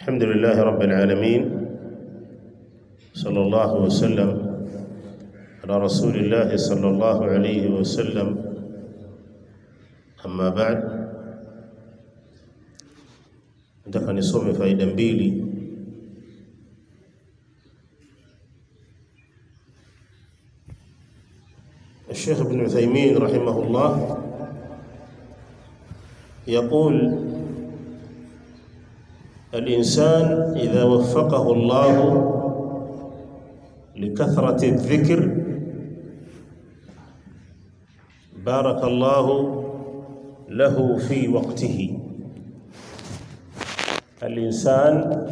الحمد لله رب العالمين صلى الله وسلم على رسول الله صلى الله عليه وسلم أما بعد nataka nisome faida mbili الشيخ ابن عثيمين رحمه الله يقول الإنسان إذا وفقه الله لكثرة الذكر بارك الله له في وقته الإنسان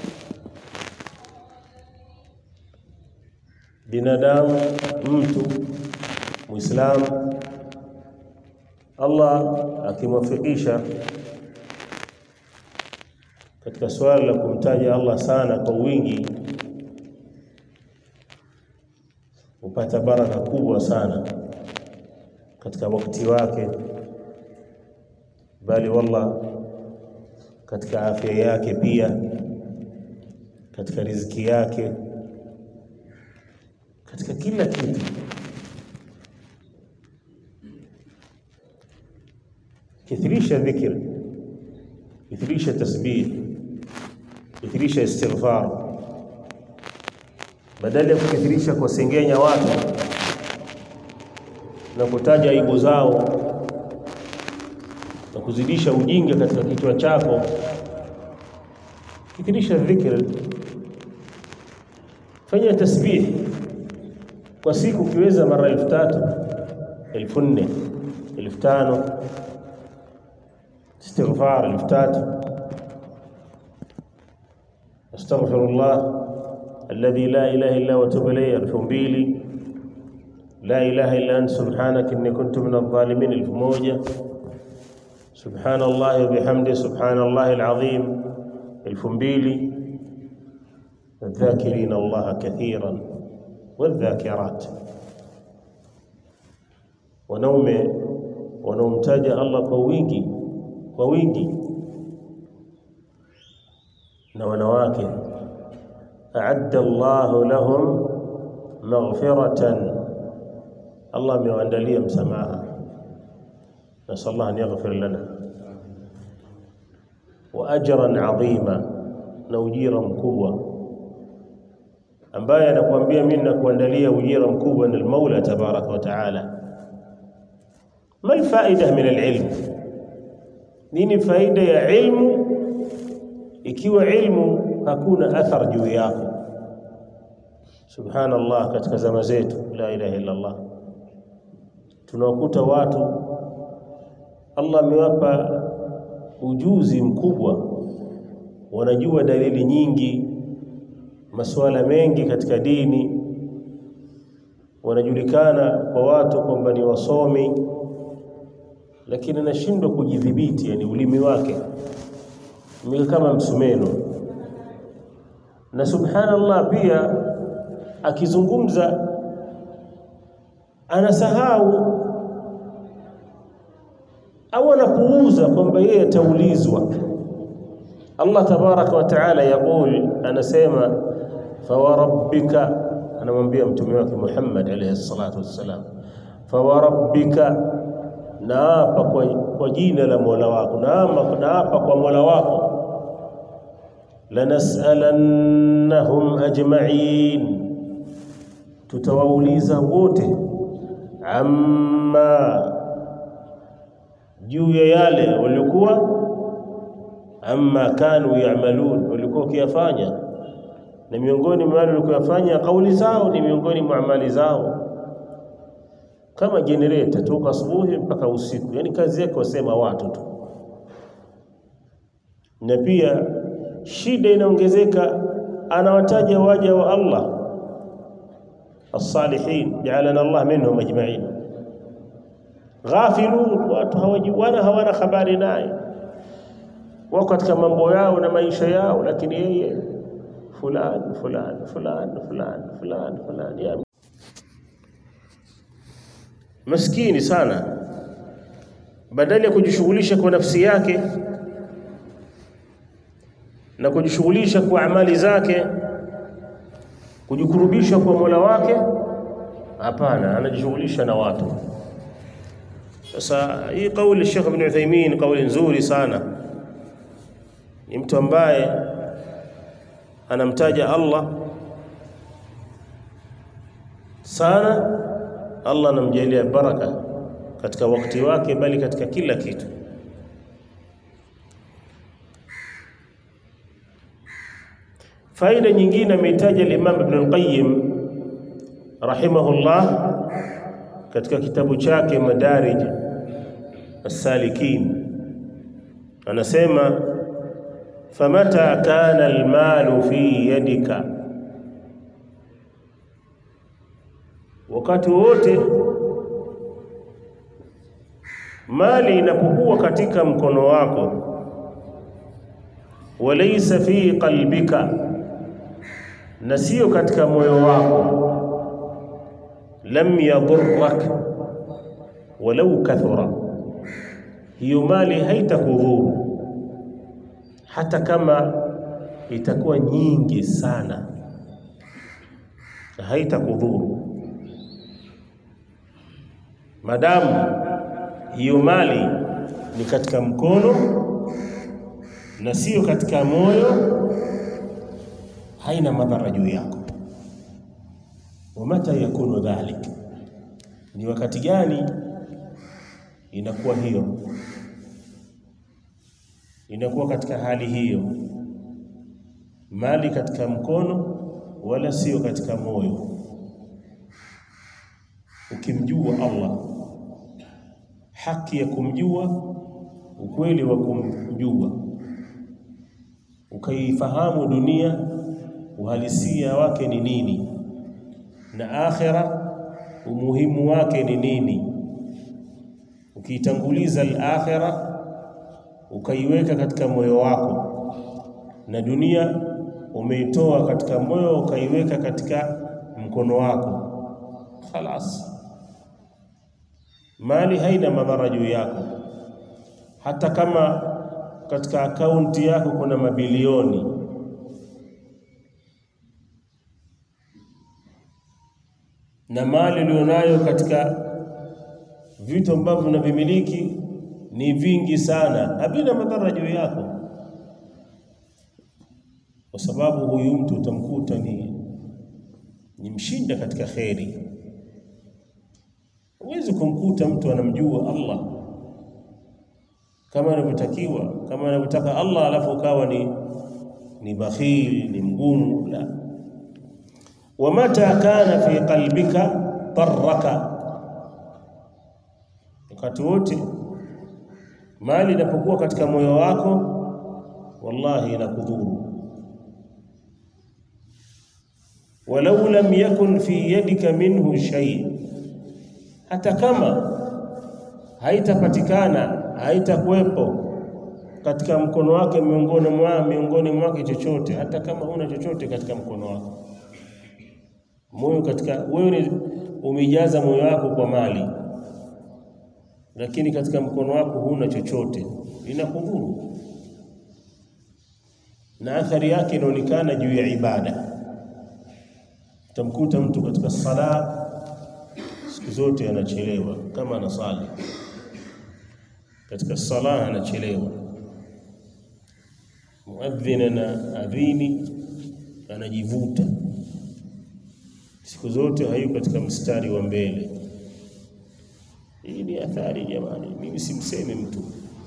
binadamu mtu muislamu Allah akimwafikisha katika swala la kumtaja Allah sana kwa wingi upata baraka kubwa sana katika wakati wake bali wallah katika afya yake pia katika riziki yake katika kila kitu kithirisha dhikr kithirisha tasbih kithirisha istighfar badala ya kukithirisha kuwasengenya watu na kutaja aibu zao na kuzidisha ujinga katika kichwa chako kithirisha dhikr fanya tasbih kwa siku ukiweza mara elfu tatu elfu nne elfu tano istighfar elfu tatu astaghfirullah alladhi la ilaha illa huwa atubu ilayhi elfu mbili la ilaha illa anta subhanaka inni kuntu min adh-dhalimin elfu moja subhanallah wa bihamdi subhanallah alazim elfu mbili الذاكرين الله كثيرا والذاكرات wanaume wanaomtaja Allah kwa wingi kwa wingi na wanawake a'adda Allahu lahum maghfiratan Allah amewaandalia msamaha nasallahu an yaghfir lana wa ajran 'azima na ujira mkubwa ambaye anakuambia mimi nakuandalia ujira mkubwa na al-Maula tabaraka wa taala ما الفائدة من العلم nini faida ya ilmu ikiwa ilmu hakuna athar juu yako subhanallah katika zama zetu la ilaha illa Allah tunawakuta watu Allah amewapa ujuzi mkubwa wanajua dalili nyingi masuala mengi katika dini wanajulikana kwa watu kwamba ni wasomi lakini anashindwa kujidhibiti yani ulimi wake ni kama msumeno na subhanallah pia akizungumza anasahau au anapuuza kwamba yeye ataulizwa Allah tabaraka wa taala yaqul anasema fawarabbika anamwambia mtume wake Muhammad alayhi salatu wassalam fawarabbika naapa kwa, kwa jina la Mola wako naapa naapa kwa Mola wako lanas'alannahum ajma'in tutawauliza wote amma juu ya yale walikuwa amma kanu ya'malun walikuwa kiyafanya na miongoni mwa wale walikuwa yafanya kauli zao ni miongoni mwa amali zao kama generator toka asubuhi mpaka usiku yani kazi yake wasema watu tu na pia shida inaongezeka anawataja waja wa Allah as-salihin ja'alana Allah minhum ajma'in ghafilun watu hawajuana hawana habari naye wako katika mambo yao na maisha yao lakini yeye fulani fulani fulani fulani fulani fulani ya maskini sana badala ya kujishughulisha kwa nafsi yake na kujishughulisha kwa amali zake, kujikurubisha kwa Mola wake? Hapana, anajishughulisha na watu. Sasa hii kauli Sheikh Ibn Uthaymeen kauli nzuri sana, ni mtu ambaye anamtaja Allah sana, Allah anamjalia baraka katika wakati wake, bali katika kila kitu. Faida nyingine ameitaja al-Imam Ibn al-Qayyim rahimahullah katika kitabu chake Madarij as-Salikin, anasema famata kana al-malu fi yadika, wakati wote mali inapokuwa katika mkono wako, walaysa fi qalbika, na sio katika moyo wako lam yadurrak walau kathura, hiyo mali haitakudhuru hata kama itakuwa nyingi sana, haitakudhuru madamu hiyo mali ni katika mkono na sio katika moyo, haina madhara juu yako. wa mata yakunu dhalik, ni wakati gani inakuwa hiyo? Inakuwa katika hali hiyo, mali katika mkono wala sio katika moyo, ukimjua Allah, haki ya kumjua, ukweli wa kumjua, ukaifahamu dunia uhalisia wake ni nini na akhira umuhimu wake ni nini. Ukiitanguliza al-akhira ukaiweka katika moyo wako, na dunia umeitoa katika moyo ukaiweka katika mkono wako, khalas, mali haina madhara juu yako. Hata kama katika akaunti yako kuna mabilioni na mali ulionayo katika vitu ambavyo unavimiliki ni vingi sana, havina madhara juu yako, kwa sababu huyu mtu utamkuta ni ni mshinda katika kheri. Huwezi kumkuta mtu anamjua Allah kama anavyotakiwa, kama anavyotaka Allah, alafu ukawa ni ni bakhil, ni mgumu. La, wa mata kana fi qalbika darraka, wakati wote mali inapokuwa katika moyo wako, wallahi inakudhuru. walau lam yakun fi yadika minhu shay, hata kama haitapatikana haitakuwepo katika mkono wake miongoni mwa miongoni mwake chochote, hata kama huna chochote katika mkono wako moyo katika wewe umejaza moyo wako kwa mali, lakini katika mkono wako huna chochote, inakudhuru na athari yake inaonekana juu ya ibada. Utamkuta mtu katika sala siku zote anachelewa, kama anasali katika sala anachelewa, muadhin ana adhini anajivuta siku zote hayu katika mstari wa mbele. Hii ni athari jamani, mimi simsemi mtu,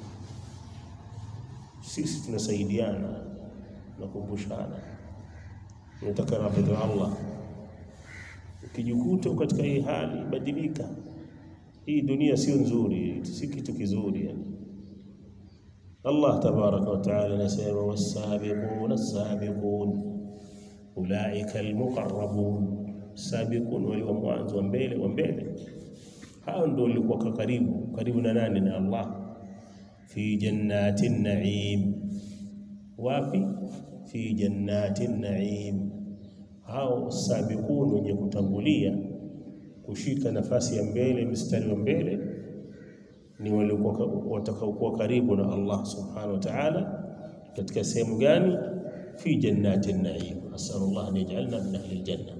sisi tunasaidiana, tunakumbushana, tunataka radhi za Allah. Ukijikuta katika hii hali, badilika. Hii dunia sio nzuri, si kitu kizuri yani. Allah tabaraka wa taala anasema wassabiquna assabiqun ulaika almuqarrabun sabiqun, wale wa mwanzo wa mbele wa mbele, hao ndio walikuwa karibu karibu na nani? Na Allah. Fi jannati naim, wapi? Fi jannati naim. Hao sabiqun wenye kutangulia kushika nafasi ya mbele, mstari wa mbele, ni waliokuwa watakaokuwa karibu na Allah subhanahu wa ta'ala. Katika sehemu gani? fi jannati naim. Asalullah an yajalna min ahli aljanna.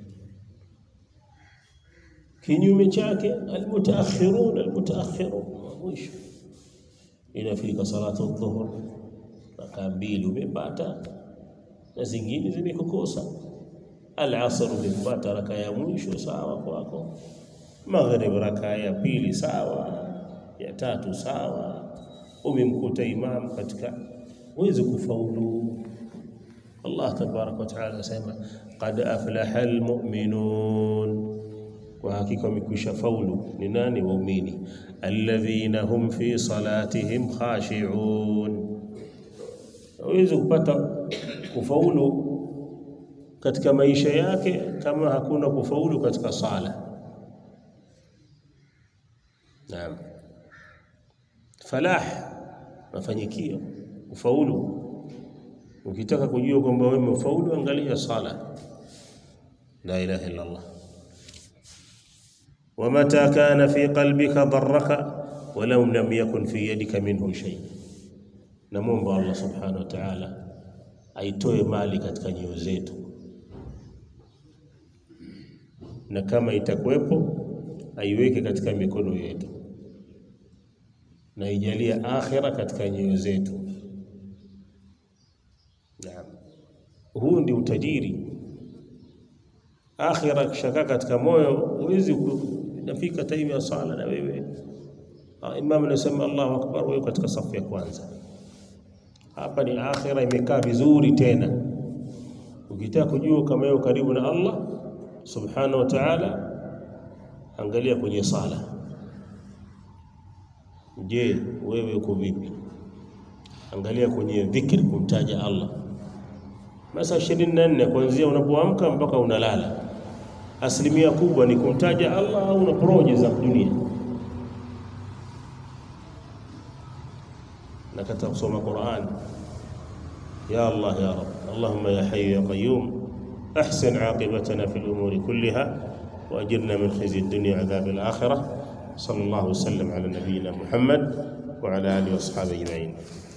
Kinyume chake almutaakhirun, almutaakhirun mwisho inafika salatu dhuhur, rakaa mbili umepata na zingine zimekukosa. Alasr umepata rakaa ya mwisho sawa kwako, maghrib rakaa ya pili sawa, ya tatu sawa, umemkuta imam katika, huwezi kufaulu. Allah tabaraka wa taala anasema qad aflaha almu'minun, kwa hakika wamekwisha faulu. Ni nani? Waumini. alladhina hum fi salatihim khashi'un. Hawezi kupata kufaulu katika maisha yake kama hakuna kufaulu katika sala. Naam, falah, mafanikio, kufaulu. Ukitaka kujua kwamba wewe umefaulu, angalia sala. La ilaha illa Allah wamata kana fi qalbika darraka walau lam yakun fi yadika minhu shay, namwomba Allah subhanahu wa ta'ala aitoe mali katika nyoyo zetu, na kama itakuwepo aiweke katika mikono yetu, na ijalie akhira katika nyoyo zetu. Naam, huu ndi utajiri. Akhira kishaka katika moyo, huwezi nafika time ya sala na wewe imam anasema Allahu akbar, wewe katika safu ya kwanza. Hapa ni akhira imekaa vizuri. Tena ukitaka kujua kama wewe karibu na Allah subhanahu wa ta'ala, angalia kwenye sala. Je, wewe uko vipi? Angalia kwenye dhikri, kumtaja Allah masaa ishirini na nne kuanzia unapoamka mpaka unalala asilimia kubwa ni kumtaja Allah au na proje za dunia na katika kusoma Qur'an. Ya Allah ya Rabb, Allahumma ya hayyu ya qayyum ahsin aqibatana fil umuri kulliha wa ajirna min khizyi ad-dunya adhab al-akhirah. Sallallahu wasallam ala nabiyyina Muhammad wa ala alihi wa ashabihi ajma'in.